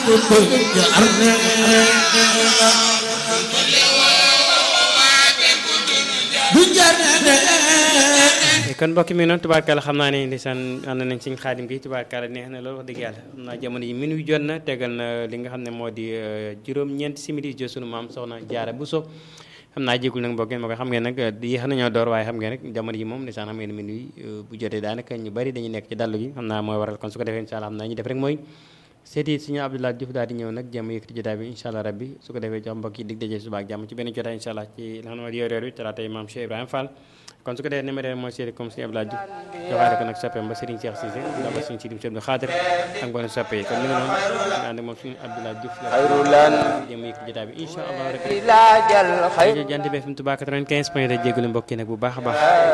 kon mbokki mi noonu tubaarkalla xam naa ne ndeysaan ànd nañ siñ xaadim gi tubaarkalla neex na loolu wax dëgg yàlla xam naa jamono yi minuit jot na tegal na li nga xam ne moo di juróom-ñeenti simili jo sunu maam soxna jaara bu so xam naa jégul nag mbokk ma ko xam ngeen nag yéex nañoo door waaye xam ngeen rek jamono yi moom ndeysaan xam ngeen minuit bu jotee daanaka ñu bari dañuy nekk ci dallu gi xam naa mooy waral kon su ko defee incha allah xam naa ñu def rek mooy seeti suñu Abdoulaye Diouf daal di ñëw nag jàmm yëkkati jotaay bi incha allah rabbi su ko defee jox mbokk yi dig daje suba ak jàmm ci benn jotaay incha allah ci li nga xam ne moo di yor yor bi talaata maam Cheikh Ibrahima Fall kon su ko defee numéro mooy seeti comme suñu Abdoulaye Diouf joxaale ko nag soppeem ba Serigne Cheikh Cissé ba suñu Sidim Cheikh Abdou Khadir ak mboolem soppe yi kon mi ngi noonu ñu ànd moom suñu Abdoulaye Diouf jàmm yëkkati jotaay bi incha allah rabbi jant bi FM Touba 95 point de jégalu mbokk yi nag bu baax a baax